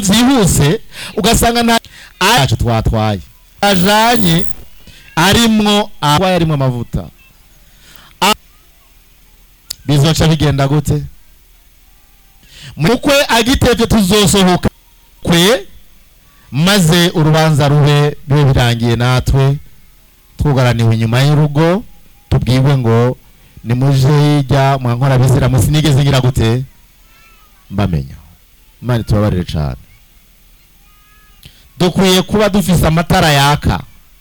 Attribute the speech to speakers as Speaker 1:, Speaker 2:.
Speaker 1: byihuse ugasanga nta yacu twatwaye ajanye arimwo aho arimwo amavuta A- bizoca bigenda gute mukwe agitevye tuzosohoka kwe maze urubanza rube bibe birangiye natwe twugaraniwe inyuma y'urugo tubwirwe ngo nimuje hirya mwankora bizira musi nigeze ngira gute mbamenya imana tubabarire cane dukwiye kuba dufise amatara yaka